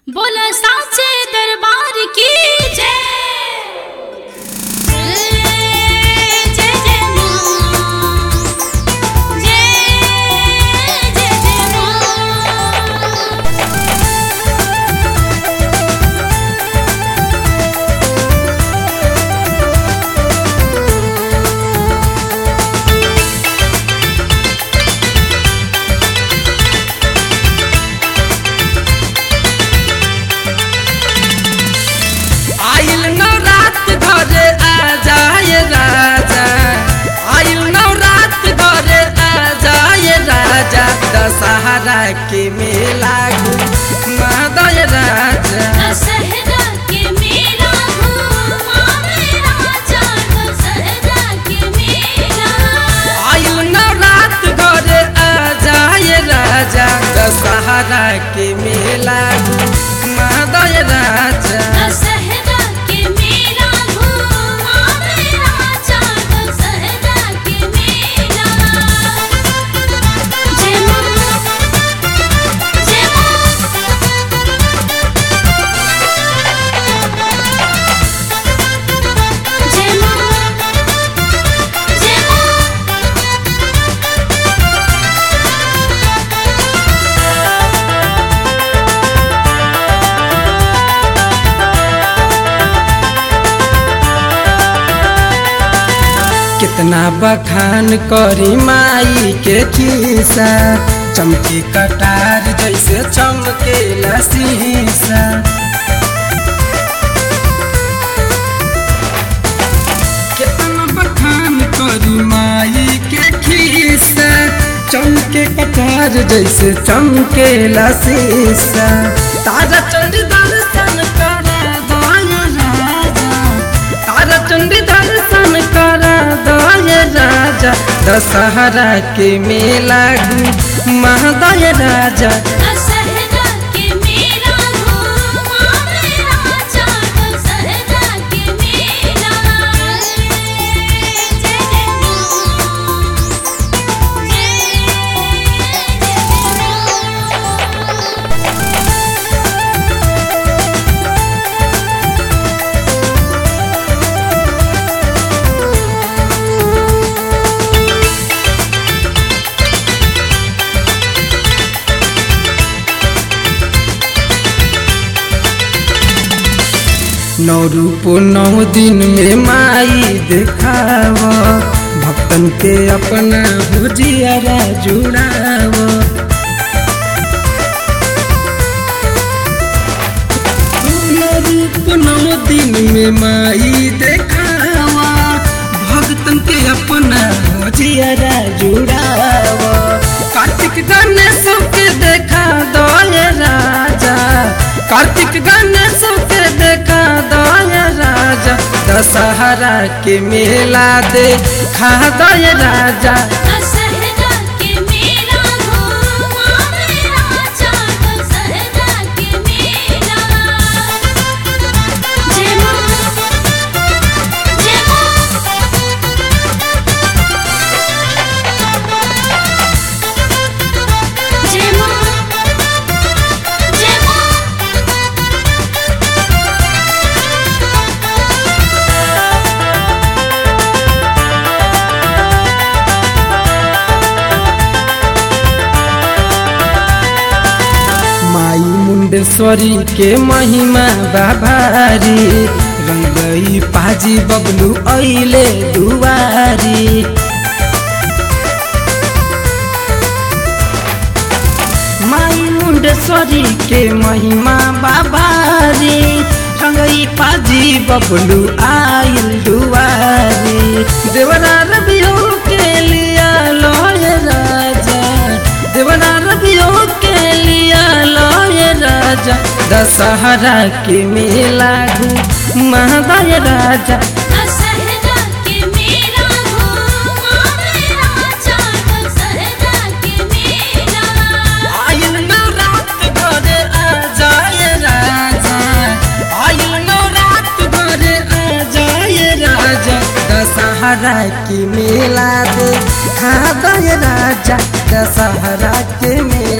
बोला साचे दरबार की जय जय जय जय मां जय जय जय मां आइल नवरात घरे आ जाए राजा आइल नवरात घरे आ जाए राजा दशहरा के मेला घुमादय राजा दशहरा के मेला घूमावे राजा दशहरा के मेला आइल नवरात घरे आ जाए राजा दशहरा के मेला घुमादय राजा दशहरा के मेला घूमावे राजा दशहरा के मेला जय मां जय मां जय मां जय मां कितना बखान करी माई के खीसा चमकी कटार जैसे चमके शीशा कितना बखान करी माई के खीसा चमके कटार जैसे चमके शीशा तारा चंडी दर्शन करा दया राजा तारा चंडी दर्शन करा दया राजा दशहरा के मेला महादय राजा दशहरा के मेला घूमावे राजा दशहरा के मेला जय जय मां जय जय मां नौ रूप नौ दिन में माई देखाव भक्तन के अपना भुजियारा जुड़ाव नौ रूप नौ दिन में माई देखाव भक्तन के अपना भुजियारा जुड़ाव कार्तिक गणेश के देखा दया राजा कार्तिक गणेश के देखा दया राजा दशहरा के मेला देखा दया राजा दशहरा के मेला घूमावे राजा दशहरा के मेला जय मां जय मां जय मां जय मां माई मुंडेश्वरी के महिमा बाभारी रंगई पाजी बबलू ऐले दुवारी माई मुंडेश्वरी के महिमा बाबारी रंगई पाजी बबलू आइल दुआरी देवरा रबियो के लिया लय राजा देवरा रबियो के लिया लय राजा दशहरा के मेला महादय राजा दशहरा के मेला घूमावे राजा दशहरा के मेला आइल नवरात घरे आ जाए राजा आइल नवरात घरे आ जाए राजा दशहरा की मेला दे खा दे राजा दशहरा के मेला